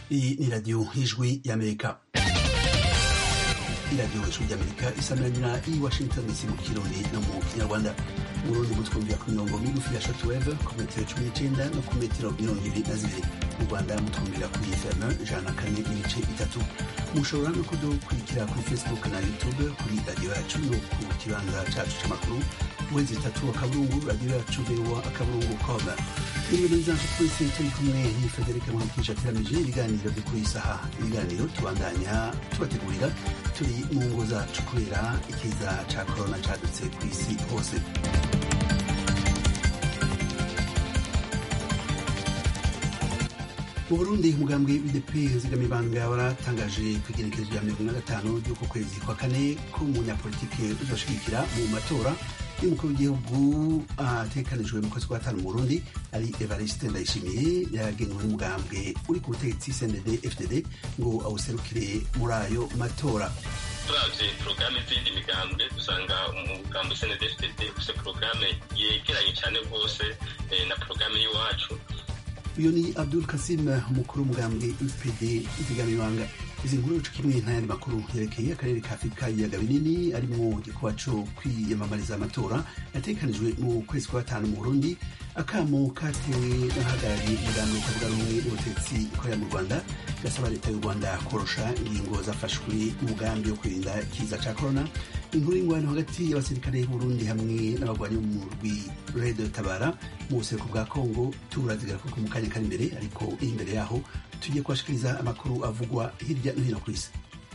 Iyi ni radiyo y'ijwi y'amerika iradiyo ijwi ry'amerika isamiranyira i washington dc mu kirundi no mu kinyarwanda mu rundi mutwumvira ku mirongo migufi ya shortwave ku metero cumi n'icenda no ku metero mirongo ibiri na zibiri mu rwanda mutwumvira kuri fm ijana na kane n'ibice bitatu mushobora no kudukurikira kuri facebook na youtube kuri radiyo yacu no ku kibanza cacu c'amakuru wezi itatu akaburungu radiyo yacu voa akaburungu com ibintu bizanje twese turi kumwe ni federike mwamukisha ateramije ibiganiro vyo kuri saha ibiganiro tubandanya tubategurira turi mu ngo zacu kubera ikiza ca korona cadutse kw'isi hose mu burundi umugambwe w'idp zigamibanga waratangaje kwigenekerezo rya mirongo ine na gatanu ry'uko kwezi kwa kane ko umunyapolitike uzoshigikira mu matora y'umukuru w'igihugu atekanijwe mu kwezi kwa gatanu mu burundi ari evariste ndayishimiye yagenwe n'umugambwe uri ku butegetsi cndd fdd ngo awuserukire muri ayo matora turavye porogaramu z'iyindi migambwe dusanga umugambi cndd fdd ufise porogaramu yegeranye cane rwose na porogaramu y'iwacu uyu ni abdul kasim umukuru w'umugambwe upd izigamibanga izi nkuru co kimwe n'ayandi makuru yerekeye akarere ka afurika ibiyaga binini arimwo igikuba co kwiyamamariza amatora yatekanijwe mu kwezi kwa gatanu mu burundi akamo katewe n'abahagarariye umugambi utavuga rumwe n'ubutetsi ikorera mu rwanda gasaba leta y'u rwanda korosha ingingo zafashwe umugambi wo kwirinda ikiza ca korona inkuru y'ingwano hagati y'abasirikare b'uburundi hamwe n'abagwanyi bo mu rwi redo tabara mu buseruko bwa kongo turazigara kuko mu kanya kari imbere ariko imbere yaho tugiye kubashikiriza amakuru avugwa hirya no hino ku isi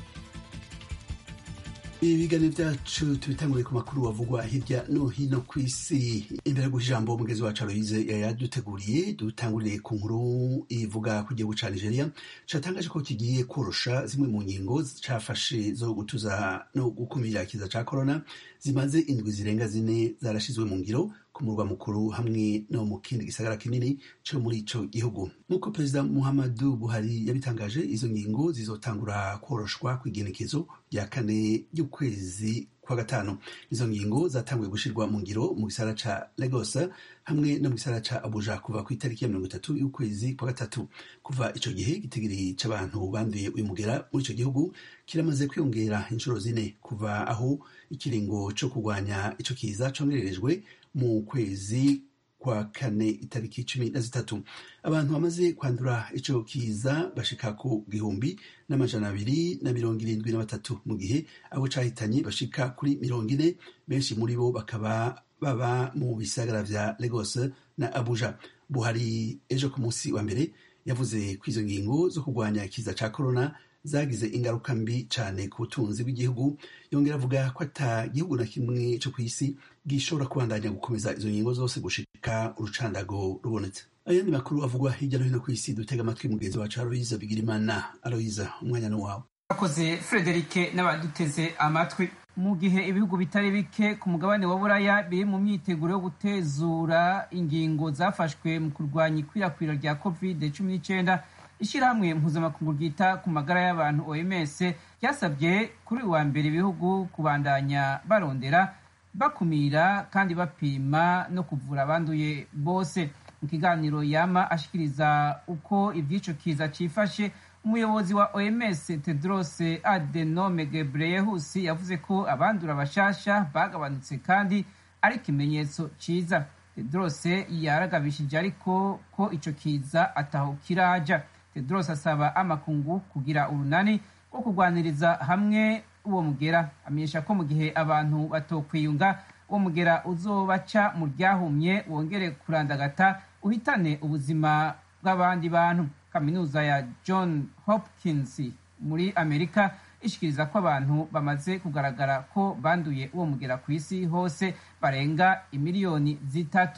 ibiganiro byacu tubitanguriye ku makuru avugwa hirya no hino ku isi imbere yo ijambo umugezi wacu aloyize yaduteguriye dutangurire ku nkuru ivuga ku gihugu ca nigeria catangaje ko kigiye korosha zimwe mu ngingo cafashe zo gutuza no gukumira ikiza ca korona zimaze indwi zirenga zine zarashizwe mu ngiro ku murwa mukuru hamwe no mu kindi gisagara kinini co muri ico gihugu nk'uko perezida muhammadu buhari yabitangaje izo ngingo zizotangura koroshwa kw'igenekezo rya kane ry'ukwezi kwa gatanu izo ngingo zatanguye gushirwa mu ngiro mu gisara ca lagos hamwe no mu gisara ca abuja kuva ku itariki ya mirongo itatu y'ukwezi kwa gatatu kuva ico gihe igitigiri c'abantu banduye uyu mugera muri ico gihugu kiramaze kwiyongera inshuro zine kuva aho ikiringo co kurwanya ico kiza congererejwe mu kwezi kwa kane itariki cumi na zitatu abantu bamaze kwandura ico kiza bashika ku gihumbi n'amajana abiri na mirongo irindwi na batatu mu gihe abo cahitanye bashika kuri mirongo ine benshi muri bo bakaba baba mu bisagara vya Lagos na Abuja Buhari ejo ku munsi wa mbere yavuze ko izo ngingo zo kurwanya ikiza ca corona zagize ingaruka mbi cane ku butunzi bw'igihugu yongera avuga ko ata gihugu na kimwe co kw'isi gishobora kubandanya gukomeza izo ngingo zose gushika urucandago rubonetse ayandi makuru avugwa hirya no hino kw'isi dutega amatwi mugenzi wacu aloyiza bigirimana aloyiza umwanya ni wawe akoze frederike n'abaduteze amatwi mu gihe ibihugu bitari bike ku mugabane wa buraya biri mu myiteguro yo gutezura ingingo zafashwe mu kurwanya ikwirakwira rya covid cumi n'icyenda ishyirahamwe mpuzamakungu ryita ku magara y'abantu oms ryasabye kuri uyu wa mbere ibihugu kubandanya barondera bakumira kandi bapima no kuvura abanduye bose mu kiganiro yama ashikiriza uko ivy'ico kiza cifashe umuyobozi wa oms tedros adenome gebreyesus yavuze ko abandura bashasha bagabanutse kandi ari ikimenyetso ciza tedros yaragabishije ariko ko ico kiza ataho kiraja tedros asaba amakungu kugira urunani rwo kurwaniriza hamwe uwo mugera amenyesha ko mu gihe abantu batokwiyunga uwo mugera uzobaca mu ryahumye wongere kurandagata uhitane ubuzima bw'abandi bantu kaminuza ya john hopkins muri amerika ishikiriza ko abantu bamaze kugaragara ko banduye uwo mugera ku isi hose barenga imiliyoni zitatu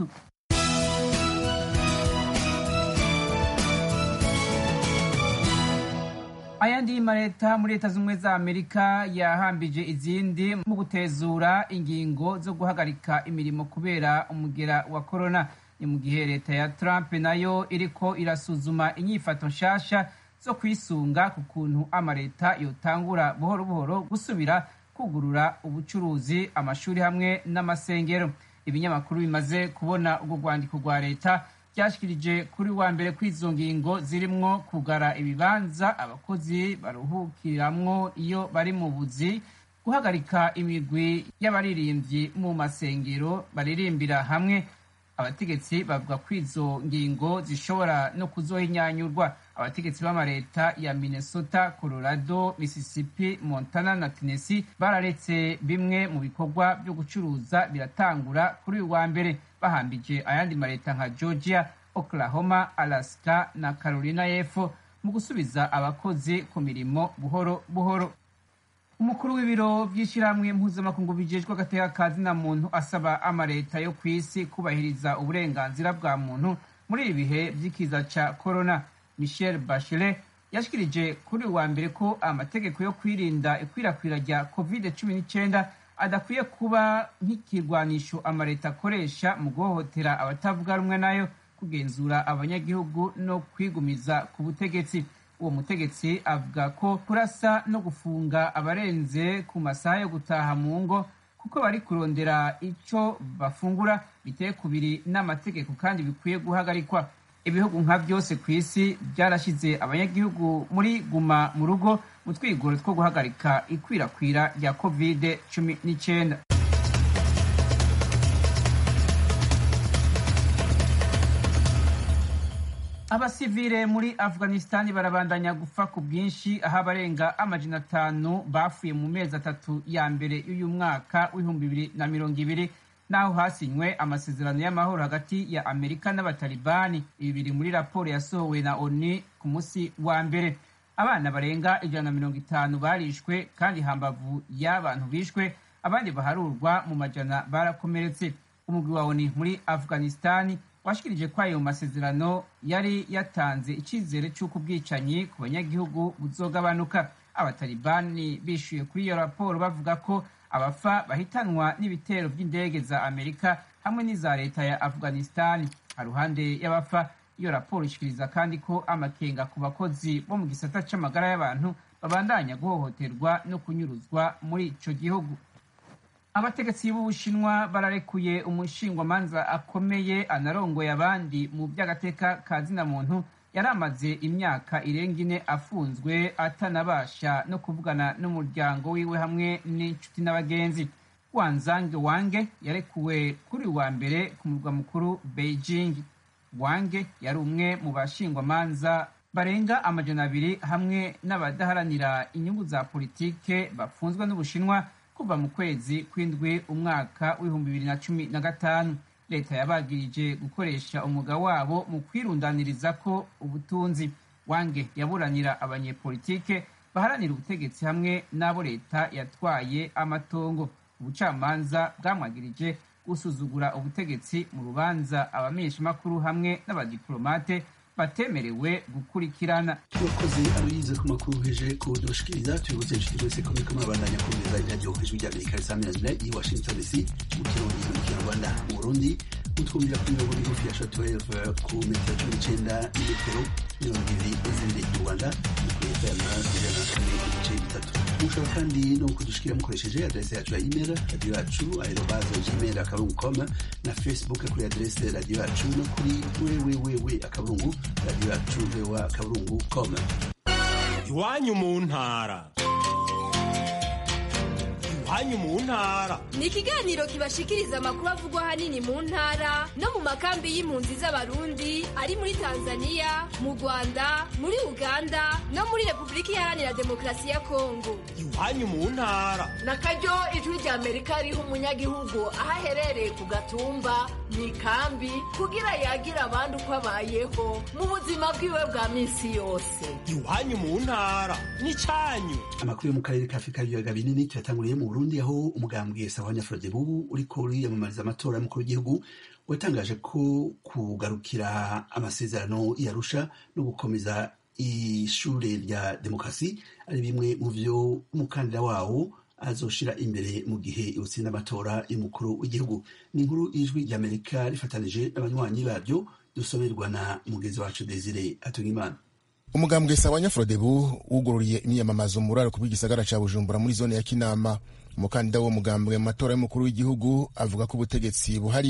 ayandi y'amaleta muri leta z'ubumwe za amerika yahambije izindi mu gutezura ingingo zo guhagarika imirimo kubera umugera wa korona ni mu gihe leta ya trump nayo iriko irasuzuma inyifato nshasha zo kwisunga ku kuntu amaleta yotangura buhoro buhoro gusubira kugurura ubucuruzi amashuri hamwe n'amasengero ibinyamakuru bimaze kubona urwo rwandiko rwa leta ryashikirije kuri wa mbere kw'izo ngingo zirimwo kugara ibibanza abakozi baruhukiramwo iyo bari mu buzi guhagarika imigwi y'abaririmbyi mu masengero baririmbira hamwe abategetsi bavuga ko izo ngingo zishobora no kuzohinyanyurwa abategetsi b'amareta ya minnesota colorado mississippi montana na tennessee bararetse bimwe mu bikorwa byo gucuruza biratangura kuri uyu wa mbere bahambije ayandi mareta nka georgia oklahoma alaska na carolina y'epfo mu gusubiza abakozi ku mirimo buhoro buhoro umukuru w'ibiro by'ishyirahamwe mpuzamakungu bijejwe agateka ka zina muntu asaba amareta yo ku isi kubahiriza uburenganzira bwa muntu muri ibi bihe by'ikiza ca corona michel bachelet yashikirije kuri uwa mbere ko amategeko yo kwirinda ikwirakwira rya covid cumi n'icyenda adakwiye kuba nk'ikirwanisho amareta akoresha mu guhohotera abatavuga rumwe nayo kugenzura abanyagihugu no kwigumiza ku butegetsi uwo mutegetsi avuga ko kurasa no gufunga abarenze ku masaha yo gutaha mu ngo kuko bari kurondera icyo bafungura biteye kubiri n'amategeko kandi bikwiye guhagarikwa ibihugu nka byose ku isi byarashyize abanyagihugu muri guma mu rugo mu twigoro two guhagarika ikwirakwira rya kovide cumi n'icyenda abasivile muri afghanistan barabandanya gupfa ku bwinshi aho abarenga amajana atanu bafuye mu mezi atatu ya mbere y'uyu mwaka w'ibihumbi bibiri na mirongo ibiri n'aho hasinywe amasezerano y'amahoro hagati ya amerika n'abatalibani ibi biri muri raporo yasohowe na oni ku munsi wa mbere abana barenga ijana na mirongo itanu barishwe kandi hambavu y'abantu bishwe abandi baharurwa mu majana barakomeretse umugwi wa oni muri afghanistan washikirije ko ayo masezerano yari yatanze icyizere cy'uko ubwicanyi ku banyagihugu buzogabanuka abatalibani bishyuye kuri iyo raporo bavuga ko abafa bahitanwa n'ibitero by'indege za amerika hamwe n'iza leta ya afghanistan haruhande y'abafa iyo raporo ishikiriza kandi ko amakenga ku bakozi bo mu gisata c'amagara y'abantu babandanya guhohoterwa no kunyuruzwa muri ico gihugu abategetsi b'ubushinwa bararekuye umushingwamanza akomeye anarongoye abandi mu by'agateka ka zina muntu yari amaze imyaka irenga ine afunzwe atanabasha no kuvugana n'umuryango wiwe hamwe n'inshuti n'abagenzi wanzange wange yarekuwe kuri wa mbere ku murwa mukuru beijing wange yari umwe mu bashingwamanza barenga amajana abiri hamwe n'abadaharanira inyungu za politike bafunzwe n'ubushinwa kuva mu kwezi kw'indwi umwaka w'ibihumbi bibiri na cumi na gatanu leta yabagirije gukoresha umwuga wabo mu kwirundaniriza ko ubutunzi wange yaburanira abanyepolitike baharanira ubutegetsi hamwe n'abo leta yatwaye amatongo ubucamanza bwamwagirije gusuzugura ubutegetsi mu rubanza abamenyeshamakuru hamwe n'abadiplomate batemerewe gukurikirana turakoze abize ku makuru heje kudushikiriza tubibuze inshuti mwese ko muriko murabandanya kumviriza iradiyo ijwi rya amerika risaminanira i washington dc mu kirundi mu kinyarwanda mu burundi mutwumvira kuri mirongo migufi ya shotweve ku metero cumi n'icenda n'imetero mirongo ibiri n'izindi mu rwanda ni kuri fm ijana na kane n'ibice bitatu mushobora kandi no kudushikira mukoresheje adrese yacu ya email radiyo yacu aerobaze gmail akaburungu com na facebook kuri adrese radiyo yacu no kuri wewewewe akaburungu radiyo yacu voa akaburungu com iwanyu mu ntara iwanyu mu ntara ni ikiganiro kibashikiriza amakuru avugwa ahanini mu ntara no mu makambi y'impunzi z'abarundi ari muri tanzania mu rwanda muri uganda no muri repubulika iharanira demokarasi ya kongo iwanyu mu ntara na karyo ijwi rya amerika riha umunyagihugu aho aherereye ku gatumba mu ikambi kugira yagire abandi uko abayeho mu buzima bwiwe bwa minsi yose iwanyu mu ntara n'icyanyu amakuru yo mu karere ka afurika y'ibiyaga binini tuyatanguriye mu burundi aho umugambwe sahwanya frodebu uriko uriyamamariza amatora y'umukuru w'igihugu watangaje ko kugarukira amasezerano yarusha no gukomeza ishure rya demokarasi ari bimwe mu vyo umukandida wawo azoshira imbere mu gihe utsinda amatora y'umukuru w'igihugu ni inkuru y'ijwi ry'amerika rifatanije n'abanywanyi babyo dusomerwa na mugenzi wacu desire atungimana umugambwe sawanya frodebu wugururiye imyiyamamazo mu ruraro bw'igisagara ca bujumbura muri zone ya kinama umukandida wo mugambwe mu matora y'umukuru w'igihugu avuga ko ubutegetsi buhari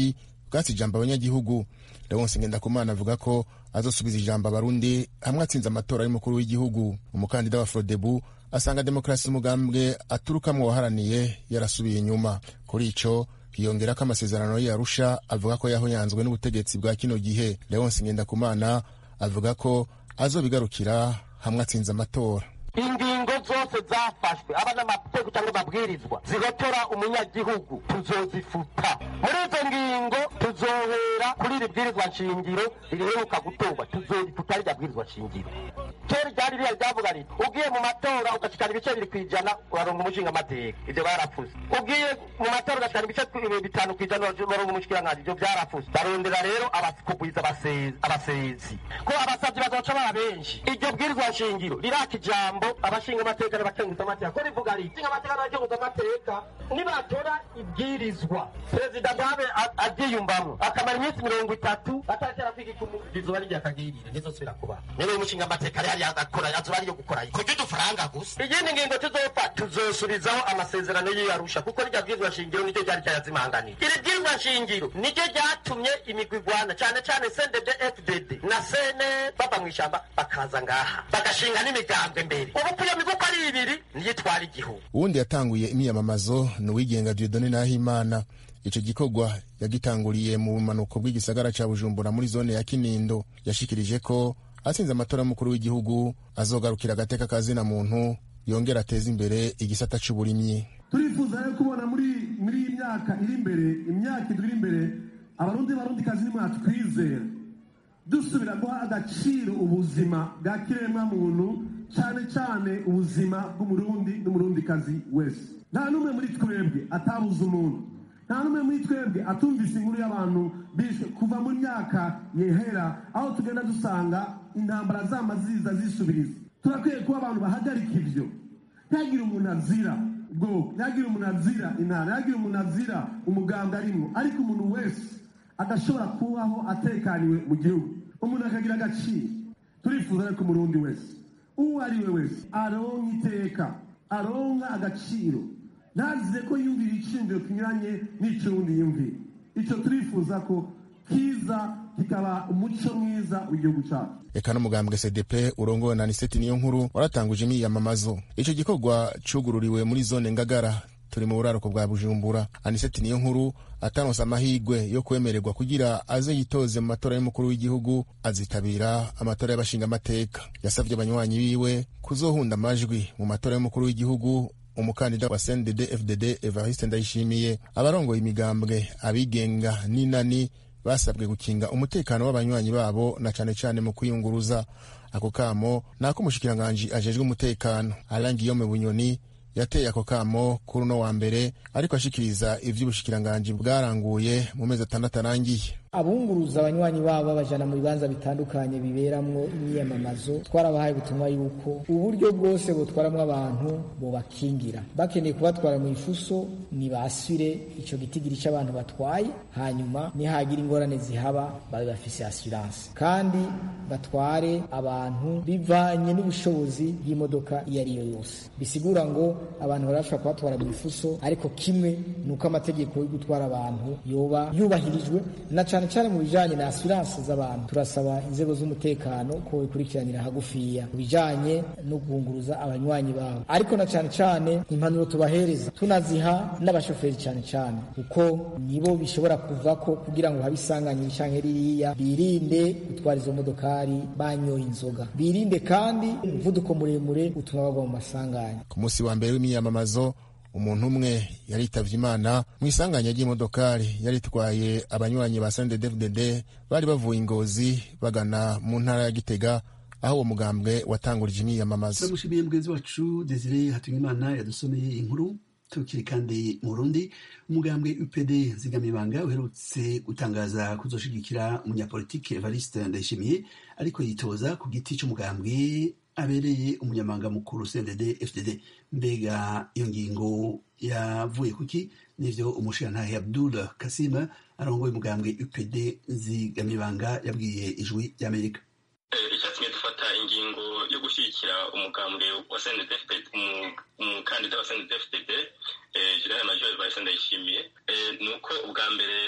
bwatsi ijambo abanyagihugu leonse ngendakumana avuga ko azosubiza ijambo abarundi hamwe atsinze amatora y'umukuru w'igihugu umukandida wa frodebu asanga demokarasi umugambwe aturukamwo waharaniye yarasubiye inyuma kuri ico hiyongera ko amasezerano yarusha avuga ko yahonyanzwe n'ubutegetsi bwa kino gihe leonse ngendakumana avuga ko azobigarukira hamwe atsinze amatora ingingo zose zafashwe aba n'amategeko cyangwa amabwirizwa zihotora umunyagihugu tuzozifuta muri izo ngingo tuzohera kuri iri bwirizwa nshingiro riheruka gutorwa tuzorifuta rirya bwirizwa nshingiro kera ryari ririya ryavuga riti ugiye mu matora ugashikana ibice bibiri ku ijana uraronga umushinga amateka ibyo barapfuze ugiye mu matora ugashikana ibice bitanu ku ijana uraronga umushikiranganji ibyo byarapfuze barondera rero kugwiza abasezi ko abasabyi bazoca baba benshi iryo bwirizwa nshingiro riraka ijambo abashinga amateka n'abakenguza amateka ko rivuga riti abashinga amateka n'abakenguza amateka nibatora ibwirizwa perezida ntabe aryiyumvamo akamara iminsi mirongo itatu atatera kwiga izuba rya kagirire ntizosubira kuba niba umushinga amateka rero yakora azuba ariyo gukora kurya udufaranga gusa iyindi ngingo tuzopfa tuzosubizaho amasezerano y'iyarusha kuko rya bwirizwa shingiro niryo ryari ryayazimanganiye iri bwirizwa shingiro niryo ryatumye imigwi igwana cyane cyane sendede fdd na sene bava mu ishyamba bakaza ngaha bagashinga n'imigambwe mbere ubu kuyo miguko ari ibiri niyo itwara igihugu uwundi yatanguye imyamamazo ni uwigenga diodone nahimana ico gikorwa yagitanguriye mu bumanuko bw'igisagara ca bujumbura muri zone ya kinindo yashikirije ko atsinze amatora y'umukuru w'igihugu azogarukira agateka ka zina muntu yongera ateza imbere igisata c'uburimyi turifuza rero kubona muri muri iyi myaka iri imbere imyaka iri imbere abarundi barundi kazi nimwe twizera dusubira guha agaciro ubuzima bwa kiremwa muntu cyane cyane ubuzima bw'umurundi n'umurundikazi wese nta n'umwe muri twebwe atabuze umuntu nta n'umwe muri twebwe atumvise inkuru y'abantu bishwe kuva mu myaka yehera aho tugenda dusanga intambara zama ziza zisubiriza turakwiye kuba abantu bahagarika ibyo ntihagire umuntu azira ubwoko ntihagire umuntu azira intara ntihagire umuntu azira umuganga arimo ariko umuntu wese adashobora kubaho atekaniwe mu gihugu umuntu akagira agaciro turifuza ko umurundi wese uwo ari we wese aronka iteka aronka agaciro ntazize ko yumvira iciyumviro kinyuranye n'icy'uwundi yumvira icyo turifuza ko kiza kikaba umuco mwiza w'igihugu cyacu eka n'umugambwe cdp urongowe na aniseti niyo nkuru waratanguje imyiyamamazo ico gikorwa cugururiwe muri zone ngagara turi mu buraruko bwa bujumbura aniseti niyo nkuru ataronse amahigwe yo kwemererwa kugira aze yitoze mu matora y'umukuru w'igihugu azitabira amatora y'abashingamateka yasavye abanywanyi biwe kuzohunda amajwi mu matora y'umukuru w'igihugu umukandida wa cndd fdd evariste ndayishimiye abarongoye imigambwe abigenga n'inani basabwe gukinga umutekano w'abanywanyi babo na cane cane mu kwiyunguruza ako kamo ni ak'umushikiranganji ajejwe umutekano alain guillaume bunyoni yateye ako kamo kuri uno wa mbere ariko ashikiriza ivy'ubushikiranganji bwaranguye mu mezi atandatu arangiye abunguruza abanywanyi babo babajana mu bibanza bitandukanye biberamwo imyiyamamazo twarabahaye ubutumwa yuko uburyo bwose butwaramwo abantu bobakingira bakeneye kubatwara mu ifuso nibasire ico gitigiri c'abantu batwaye hanyuma nihagira ingorane zihaba babe bafise assurance kandi batware abantu bivanye n'ubushobozi bw'imodoka iyo ariyo yose bisigura ngo abantu barashobora kubatwara mu ifuso ariko kimwe ni uko amategeko yo gutwara abantu yoba yubahirijwe na cane cyane mu bijanye na assurance z'abantu turasaba inzego z'umutekano ko bikurikiranira hagufiya ku bijanye no guhunguruza abanywanyi babo ariko na cane cane impanuro tubahereza tunaziha n'abashoferi cane cane kuko nibo bishobora kuvako kugira ngo habe isanganyiri canke ririya birinde gutwara izo modokari banyoye inzoga birinde kandi umuvuduko muremure utuma bagwa mu masanganya ku munsi wa mbere w'imyiyamamazo umuntu umwe yaritavye imana mu isanganya ry'imodokari yaritwaye abanywanyi ba sndfdd bari bavuye ingozi bagana mu ntara ya gitega aho uwo mugambwe watangurije imyiyamamazo turamushimiye mugenzi wacu desire hatungimana yadusomeye inkuru tukiri kandi mu burundi umugambwe upd zigamibanga uherutse gutangaza kuzoshigikira umunyapolitike evariste ndayishimiye ariko yitoza ku giti c'umugambwe abereye umunyamabanga mukuru cndd fdd mbega iyo ngingo yavuye kuki nivyo umushirantahe abdul kasim arongoye umugambwe upd zigamibanga yabwiye ijwi ry'amerika icyatumye dufata ingingo yo gushyigikira umugambwe wa cndfd umukandida wa cndfd general major vice ndayishimiye ni uko ubwa mbere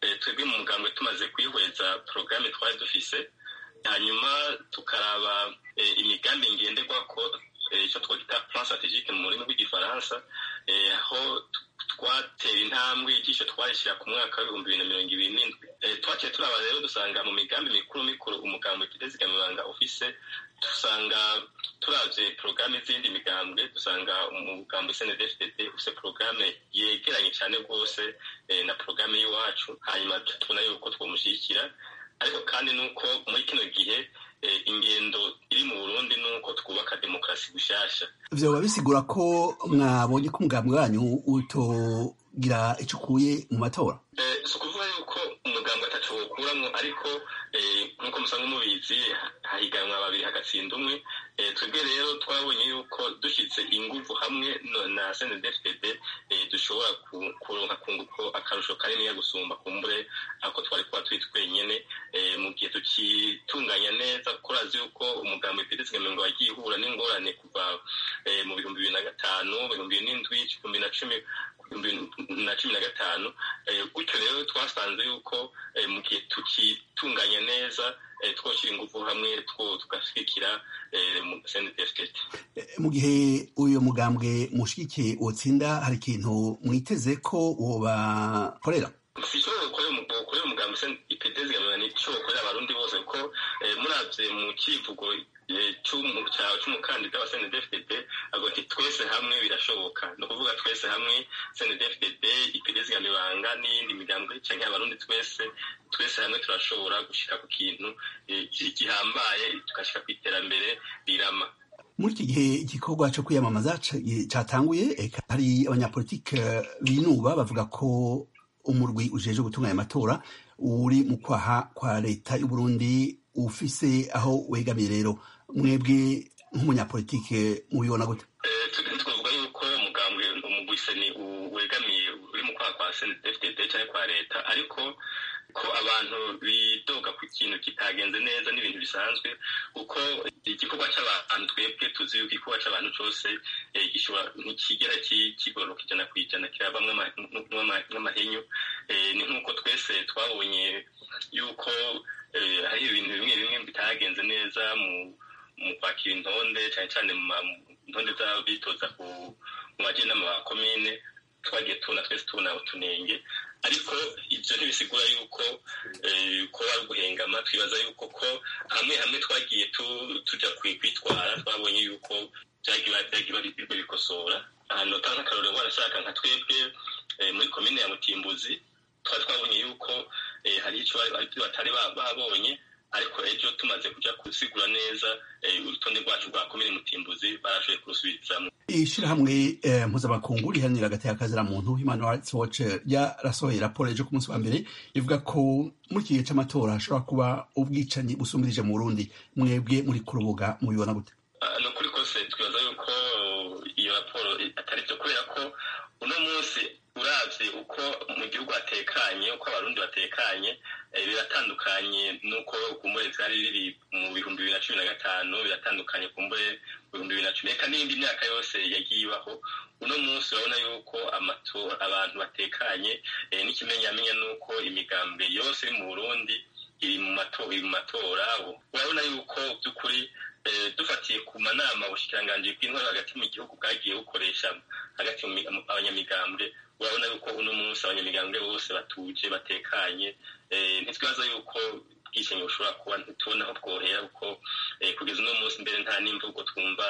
twebwe mu mugambwe tumaze kwihweza porogaramu twari dufise hanyuma tukaraba imigambi ngenderwako icyo twita plan strategique mu rurimi rw'igifaransa aho twatera intambwe igisho twarishyira ku mwaka w'ibihumbi bibiri na mirongo ibiri n'indwi twaciye turaba rero dusanga mu migambi mikuru mikuru umugambi kidezigamibanga ufise dusanga turavye porogaramu z'indi migambwe dusanga umugambi snedfdd ufise porogaramu yegeranye cyane rwose na porogaramu y'iwacu hanyuma tubona yuko twomushyigikira ariko kandi nuko muri kino gihe ingendo iri mu burundi nuko twubaka demokarasi gushasha vyoba bisigura ko mwabonye ko umugambi wanyu utogira ico ukuye mu matora si ukuvuga yuko umugambi ataco wokuramwo ariko nk'uko musanzwe mubizi hahiganwa babiri hagatsinda umwe twebwe rero twabonye yuko dushyize inguvu hamwe na snedfdd dushobora kuronka kunguko akarusho kaniniya gusumba kumbure ako twari kuba turi twenyene mu gihe tukitunganya neza kurazi yuko umugambi w'ipedezigamiro wagiye uhura n'ingorane kuva mu bihumbi bibiri na gatanu ibihumbi bibiri n'indwi ibihumbi na cumi na cumi na gatanu gutyo rero twasanze yuko mu gihe tukitunganya neza twoshyira ingufu hamwe two tugashyigikira snedfdd mu gihe uyu mugambwe mushigikiye wotsinda hari ikintu mwiteze ko wobakorera sishobora gukorera umugambi ipedezigamira nicyo wokorera abarundi bose kuko muravye mu kivugo c'umukandida wa snedfdd avuga ati twese hamwe birashoboka ni ukuvuga twese hamwe snedfdd ipedezigamibanga n'iyindi migambwe canke abarundi twese twese hamwe turashobora gushika ku kintu gihambaye tugashika ku iterambere rirama muri iki gihe igikorwa cyo kwiyamamaza catanguye hari abanyapolitike binuba bavuga ko umurwi ujeje gutunganya amatora uri mu kwaha kwa leta y'uburundi ufise aho wegamiye rero mwebwe nk'umunyapolitike mubibona gute twavuga yuko umugambwe umugwiseni wegamiye uri mu kwaha kwa snedfdd cyangwa kwa leta ariko ko abantu bidoga ku kintu kitagenze neza n'ibintu bisanzwe kuko igikorwa cy'abantu twebwe tuzi yuko igikorwa cy'abantu cyose gishobora ntikigera kigororoka ijana ku ijana kirabamwe nk'amahenyu ni nk'uko twese twabonye yuko hari ibintu bimwe bimwe bitagenze neza mu kwakira intonde cyane cyane mu ntonde z'abitoza mu bagenama ba komine twagiye tubona twese tubona utunenge ariko ibyo ntibisigura yuko ko wari uguhengama twibaza yuko ko hamwe hamwe twagiye tujya kwitwara twabonye yuko byagiye bikosora ahantu utanga akarorero warashaka nka twebwe muri komine ya mutimbuzi twari twabonye yuko hari icyo batari babonye ariko ejo tumaze kujya gusigura neza urutonde rwacu rwa komine mutimbuzi barashoboye kurusubizamo ishirahamwe mpuzamakungu riharanira hagati y'akazira muntu human rights watch ryarasohoye raporo ejo ku munsi wa mbere ivuga ko muri iki gihe c'amatora hashobora kuba ubwicanyi busumbirije mu burundi mwebwe muri ku rubuga mubibona gute ni ukuri kose twibaza yuko iyo raporo atari byo kubera ko uno munsi uravye uko mu gihugu hatekanye uko abarundi batekanye biratandukanye n'uko kumbure vyari biri mu bihumbi bibiri na cumi na gatanu biratandukanye kumbure mu bihumbi bibiri na cumi reka n'iyindi myaka yose yagiye ibaho uno munsi urabona yuko abantu batekanye n'ikimenyamenya n'uko imigambi yose iri mu burundi iri mu matora urabona yuko by'ukuri dufatiye ku manama ubushikiranganji bw'intwaro hagati mu gihugu bwagiye bukoresha hagati abanyamigambwe urabona yuko uno munsi abanyamigambwe bose batuje batekanye ntitwibaza yuko ubwishenyi bushobora kuba ntitubona aho bwohera kuko kugeza uno munsi mbere nta n'imvugo twumva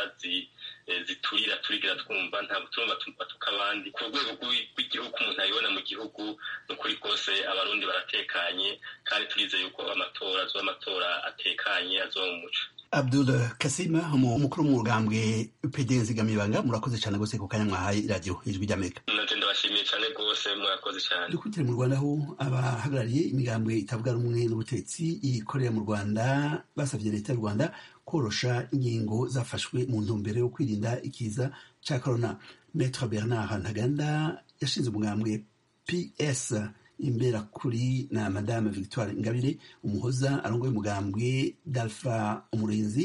ziturira turigira twumva ntabwo turumva batuka abandi ku rwego rw'igihugu umuntu ayibona mu gihugu ni ukuri kose abarundi baratekanye kandi turizeye yuko amatora azoba amatora atekanye azoba mu muco abdul kasima umukuru w'umugambwe pd nzigamibanga murakoze cyane rwose ku kanya mwahaye iradiyo ijwi ry'amerika nanje ndabashimiye cyane rwose murakoze cyane dukurikire mu rwanda aho abahagarariye imigambwe itavuga rumwe n'ubutegetsi ikorera mu rwanda basabye leta y'u rwanda korosha ingingo zafashwe mu ntumbero yo kwirinda ikiza cya corona metre bernard ntaganda yashinze umugambwe ps imbera kuri na madame victoire ingabire umuhoza arongoye umugambwe dalfa umurinzi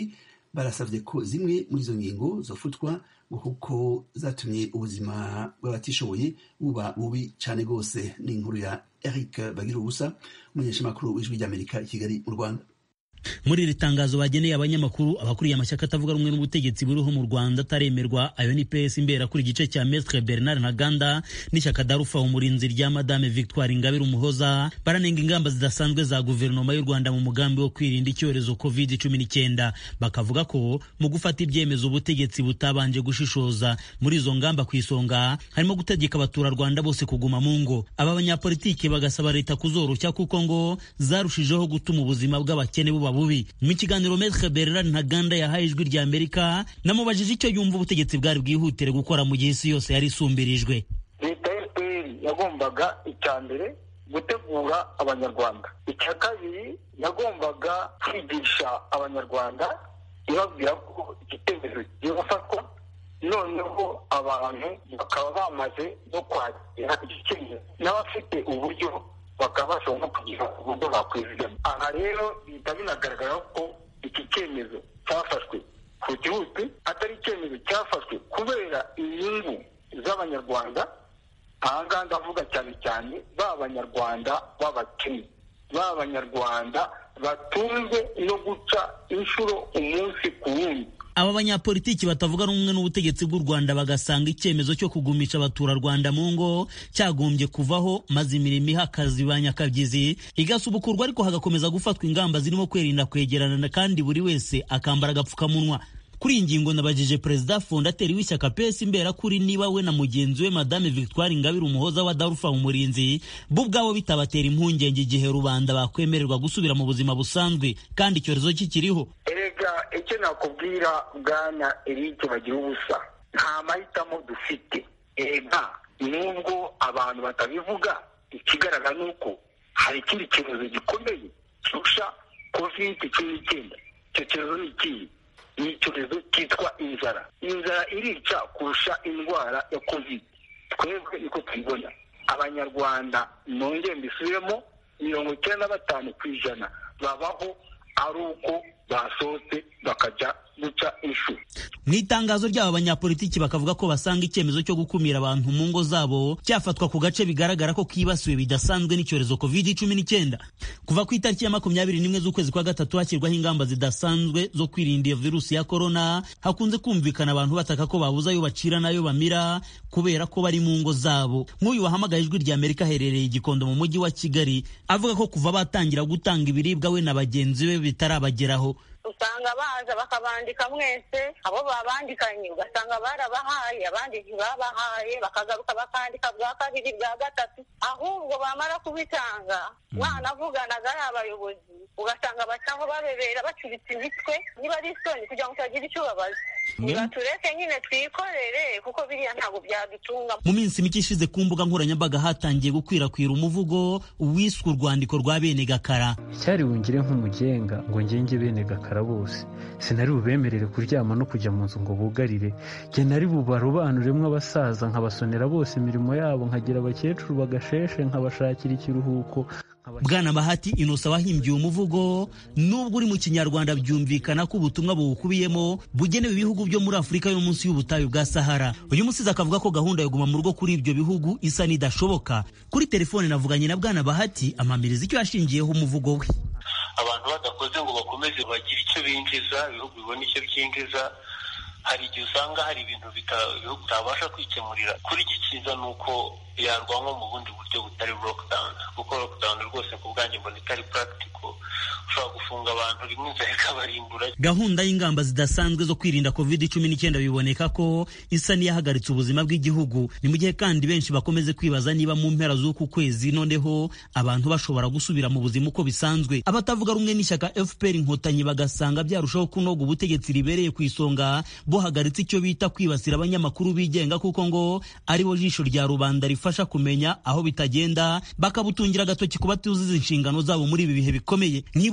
barasavye ko zimwe muri izo ngingo zofutwa ngo kuko zatumye ubuzima bw'abatishoboye buba bubi cane rwose ni inkuru ya eric bagira ubusa umunyeshamakuru w'ijwi ry'amerika i kigali mu rwanda muri iri tangazo bageneye abanyamakuru abakuriye amashyaka atavuga rumwe n'ubutegetsi buriho mu rwanda ataremerwa ayo ni ps imbera kuri igice cya mestre bernard ntaganda n'ishyaka darufa umurinzi rya madame victoire ingabire umuhoza baranenga ingamba zidasanzwe za guverinoma y'u rwanda mu mugambi wo kwirinda icyorezo covid cumi n'icyenda bakavuga ko mu gufata ibyemezo ubutegetsi butabanje gushishoza muri izo ngamba ku isonga harimo gutegeka abaturarwanda bose kuguma mu ngo aba banyapolitiki bagasaba leta kuzoroshya kuko ngo zarushijeho gutuma ubuzima bw'abakene buba bubi mu kiganiro Maître Bernard Ntaganda yahaye ijwi rya Amerika namubajije icyo yumva ubutegetsi bwari bwihutire gukora mu gihe isi yose yari isumbirijwe leta ya fpr yagombaga icya mbere gutegura abanyarwanda icya kabiri yagombaga kwigisha abanyarwanda ibabwira ko iki cyemezo kigiye gufatwa noneho abantu bakaba bamaze no kwakira iki cyemezo n'abafite uburyo bakaba bashobora no kugira uburyo bakwizigama aha rero bihita binagaragara ko iki cyemezo cyafashwe ku gihugu atari icyemezo cyafashwe kubera inyungu z'abanyarwanda aha ngaha ndavuga cyane cyane ba banyarwanda b'abakene ba banyarwanda batunzwe no guca inshuro umunsi ku wundi aba banyapolitiki batavuga rumwe n'ubutegetsi bw'u rwanda bagasanga icyemezo cyo kugumisha abaturarwanda mu ngo cyagombye kuvaho maze imirimo iha akazi ba nyakabyizi igasubukurwa ariko hagakomeza gufatwa ingamba zirimo kwirinda kwegerana kandi buri wese akambara agapfukamunwa kuri iyi ngingo nabajije perezida fondateri w'ishyaka pesi imbera kuri niba we na mugenzi we madame victoire ingabire umuhoza wa darufa umurinzi bo ubwabo bitabatera impungenge igihe rubanda bakwemererwa gusubira mu buzima busanzwe kandi icyorezo kikiriho erega icyo nakubwira bwana erike bagira ubusa nta mahitamo dufite erega nubwo abantu batabivuga ikigaragara ni uko hari ikindi cyorezo gikomeye kirusha kovide cumi n'icyenda icyo cyorezo ni ikihe ni icyorezo cyitwa inzara inzara irica kurusha indwara ya kovide twebwe niko tubibona abanyarwanda nongere mbisubiremo mirongo icyenda na batanu ku ijana babaho ari uko basohotse bakajya guca inshuro mu itangazo ry'aba banyapolitiki bakavuga ko basanga icyemezo cyo gukumira abantu mu ngo zabo cyafatwa ku gace bigaragara ko kibasiwe bidasanzwe n'icyorezo covid cumi n'icyenda kuva ku itariki ya makumyabiri n'imwe z'ukwezi kwa gatatu hashyirwaho ingamba zidasanzwe zo kwirinda iyo virusi ya korona hakunze kumvikana abantu bataka ko babuze ayo bacira n'ayo bamira kubera ko bari mu ngo zabo nk'uyu wahamagaye ijwi rya amerika aherereye igikondo mu mujyi wa kigali avuga ko kuva batangira gutanga ibiribwa we na bagenzi be bitarabageraho usanga baza bakabandika mwese abo babandikanye ugasanga barabahaye abandi ntibabahaye bakagaruka bakandika bwa kabiri bwa gatatu ahubwo bamara kubitanga mwanavuganaga ari abayobozi ugasanga bacaho babebera bacuritse imitwe niba ari isoni kugira ngo utagira icyo ubabaza tureke nyine twikorere kuko biriya ntabwo byadutunga mu minsi mike ishize ku mbuga nkoranyambaga hatangiye gukwirakwira umuvugo wiswe urwandiko rwa bene gakara icyari bungire nk'umugenga ngo ngenge bene gakara bose sinari bubemerere kuryama no kujya mu nzu ngo bugarire jye nari bubarobanuremo abasaza nkabasonera bose imirimo yabo nkagira abakecuru bagasheshe nkabashakira ikiruhuko bwana bahati inosa wahimbye umuvugo nubwo uri mu kinyarwanda byumvikana ko ubutumwa buwukubiyemo bugenewe ibihugu byo muri afurika yo munsi y'ubutayu bwa sahara uyu musizi akavuga ko gahunda yo guma mu rugo kuri ibyo bihugu isa n'idashoboka kuri telefone navuganye na bwana bahati amamiriza icyo yashingiyeho umuvugo we abantu badakoze ngo bakomeze bagire icyo binjiza ibihugu bibona icyo byinjiza hari igihe usanga hari ibintu ibihugu bitabasha kwikemurira kuri iki cyiza ni uko yarwanwa mu bundi buryo butari lockdown kuko lockdown rwose ku bwanjye mbona itari practical ushobora gufunga abantu rimwe inzara ikabarimbura gahunda y'ingamba zidasanzwe zo kwirinda covid cumi n'icyenda biboneka ko isa n'iyahagaritse ubuzima bw'igihugu ni mu gihe kandi benshi bakomeze kwibaza niba mu mpera z'uku kwezi noneho abantu bashobora gusubira mu buzima uko bisanzwe abatavuga rumwe n'ishyaka fpr inkotanyi bagasanga byarushaho kunoga ubutegetsi ribereye ku isonga buhagaritse icyo bita kwibasira abanyamakuru bigenga kuko ngo aribo jisho rya rubanda rifasha kumenya aho bitagenda bakabutungira agatoki ku batuzuza inshingano zabo muri ibi bihe bikomeye mwibutsa ko mu minsi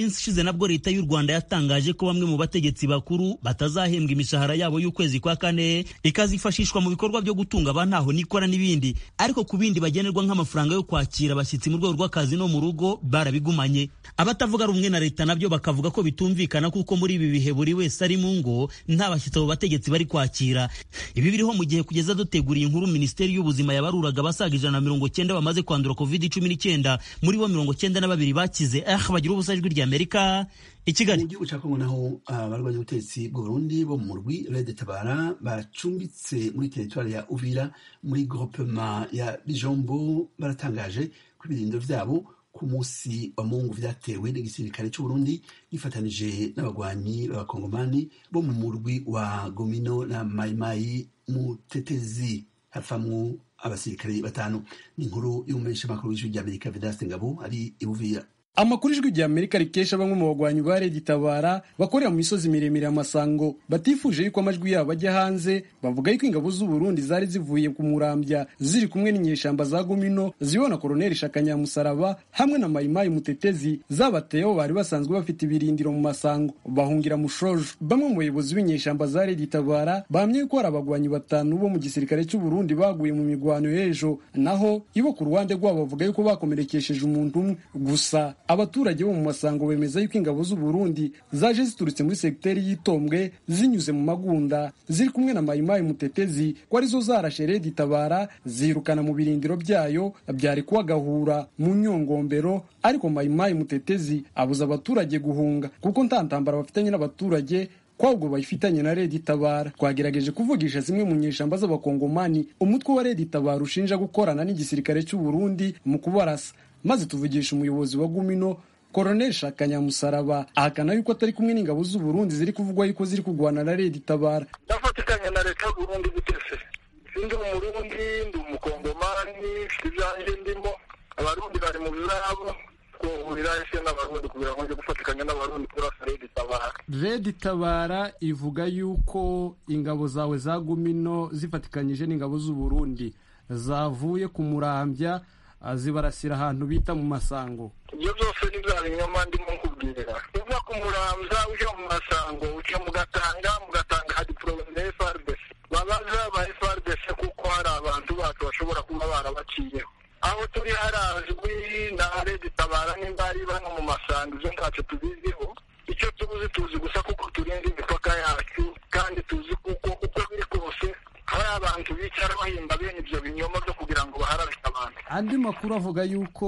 minsi ishize nabwo leta y'u rwanda yatangaje ko bamwe mu bategetsi bakuru batazahembwa imishahara yabo y'ukwezi kwa kane ikazifashishwa mu bikorwa byo gutunga abantaho nikora n'ibindi ariko ku bindi bagenerwa nk'amafaranga yo kwakira abashyitsi mu rwego rw'akazi no mu rugo barabigumanye abatavuga rumwe na leta nabyo bakavuga ko bitumvikana kuko muri ibi bihe buri wese ari mu ngo nta bashyitsi abo bategetsi bari kwakira ibi biriho mu gihe kugeza duteguriye inkuru minisiteri y'ubuzima yabaruraga abasaga ijana na mirongo cyenda bamaze kwandura covid cumi n'icyenda muri bo mirongo cyenda na babiri bakize ah bagira ubusa ijwi rya amerika i kigali mu gihugu cya kongo naho abarwanya ubutegetsi bw'uburundi bo mu murwi rede tabara bacumbitse muri teritwari ya uvira muri groupema ya bijombo baratangaje ko ibirindiro vyabo ku munsi wa mungu vyatewe n'igisirikare c'uburundi gifatanije n'abagwanyi b'abakongomani bo mu murwi wa gomino na mayimayi mutetezi hapfamwo abasirikare batanu ni inkuru y'umumenyeshamakuru w'ijwi ry'amerika vedaste ngabo ari ibuvira amakuru ijwi rya amerika rikesha bamwe mu bagwanyi ba redi tabara bakorera mu misozi miremire ya masango batifuje yuko amajwi yabo ajya hanze bavuga yuko ingabo z'uburundi zari zivuye ku murambya ziri kumwe n'inyeshamba za gumino zibona koroneli shakanyamusaraba hamwe na mayimayi mutetezi zabateyeho bari basanzwe bafite ibirindiro mu masango bahungira mushojo bamwe mu bayobozi b'inyeshamba za redi tabara bahamye yuko hari abagwanyi batanu bo mu gisirikare cy'uburundi baguye mu mirwano y'ejo naho ibo ku ruhande rwabo bavuga yuko bakomerekesheje umuntu umwe gusa abaturage bo mu masango bemeza yuko ingabo z'uburundi zaje ziturutse muri segiteri y'itombwe zinyuze mu magunda ziri kumwe na mayimayi mutetezi ko arizo zarashe redi tabara zirukana mu birindiro byayo byari kuba gahura mu nyongombero ariko mayimayi mutetezi abuza abaturage guhunga kuko nta ntambara bafitanye n'abaturage kwabwo bayifitanye na redi tabara twagerageje kuvugisha zimwe mu nyeshamba z'abakongomani umutwe wa redi tabara ushinja gukorana n'igisirikare cy'uburundi mu kubarasa maze tuvugisha umuyobozi wa gumino koroneli shakanyamusaraba ahakana yuko atari kumwe n'ingabo z'uburundi ziri kuvugwa yuko ziri kurwana na redi tabara ndafatikanya na leta y'uburundi gutese sindi umurundi ndi umukongomani ibyanjye ndimo abarundi bari mu byabo twahurira ese n'abarundi kugira ngo njye gufatikanya n'abarundi kurasa redi tabara redi tabara ivuga yuko ingabo zawe za gumino zifatikanyije n'ingabo z'uburundi zavuye ku murambya zibarasira ahantu bita mu masango ibyo byose ni bya binyoma ndimo nkubwira uva ku muramza ujya mu masango uca mu gatanga mu gatanga hari porogaramu ya frdc babaza ba frdc kuko hari abantu bacu bashobora kuba barabaciyeho aho turi harazwi na redi tabara nimba ari bano mu masango izo ntacyo tubiziho icyo tuzi tuzi gusa kuko turinda imipaka yacu kandi tuzi kuko uko biri kose hari abantu bicara bahimba bene ibyo binyoma byo kugira ngo baharabike abantu andi makuru avuga yuko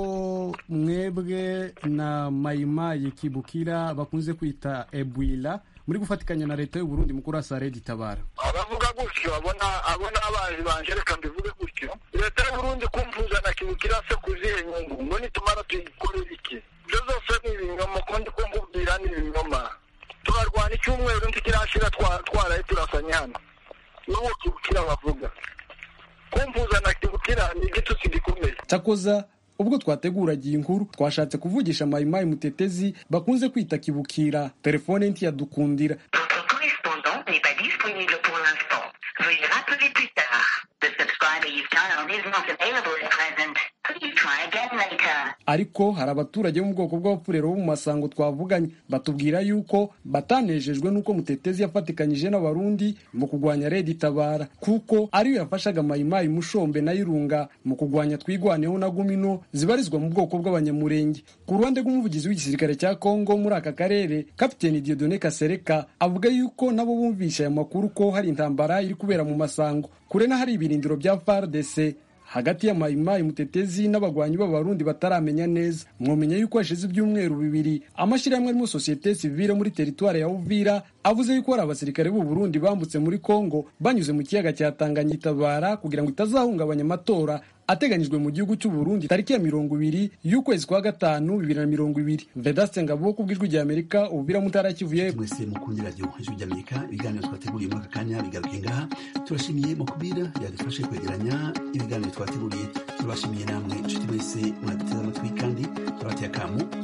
mwebwe na mayimayi kibukira bakunze kwita ebwila muri gufatikanya na leta y'uburundi mu kurasa redi tabara abavuga gutyo abona abona abanzi banje reka mbivuge gutyo leta y'uburundi kumvuza na kibukira se kuzihe nyungu ngo nitumara tuyikorera iki ibyo zose ni ibinyoma ko ndi kumbubwira ni ibinyoma turarwana icyumweru ntikirashira twaraye turasanye hano n'uwo kibukira bavuga kumvuza na kibukira ni igitutsi gikomeye cyakoza ubwo twateguraga iyi nkuru twashatse kuvugisha mayimayi mutetezi bakunze kwita kibukira telefone ntiyadukundira Veuillez rappeler plus tard. The subscriber you've dialed is not available at present. Please try again later. ariko hari abaturage bo mu bwoko bw'abapfurero bo mu masango twavuganye batubwira yuko batanejejwe n'uko mutetezi yafatikanyije n'abarundi mu kurwanya redi tabara kuko ariyo yafashaga mayimayi mushombe na irunga mu kurwanya twigwaneho na gumino zibarizwa mu bwoko bw'abanyamurenge ku ruhande rw'umuvugizi w'igisirikare cya kongo muri aka karere kapiteni diodone kasereka avuga yuko nabo bumvisha aya makuru ko hari intambara iri kubera mu masango kure n'ahari ibirindiro bya fardc hagati ya mayimayi mutetezi n'abagwanyi b'abarundi bataramenya neza mwomenya yuko hashize ibyumweru bibiri amashyirahamwe arimo sosiyete sivile muri teritwari ya uvira avuze yuko hari abasirikare b'u Burundi bambutse muri kongo banyuze mu kiyaga cya tanganyika itabara kugira ngo itazahungabanya amatora ateganyijwe mu gihugu cy'u Burundi tariki ya mirongo ibiri y'ukwezi kwa gatanu bibiri na mirongo ibiri vedaste ngabo ku bw'ijwi rya amerika ububira mutara kivuye mwese mukundira radiyo ijwi rya amerika ibiganiro twateguriye muri aka kanya bigaruke ngaha turashimiye mukubira yadufashe kwegeranya ibiganiro twateguriye turabashimiye namwe inshuti mwese mwaduteze amatwi kandi turabateye akamu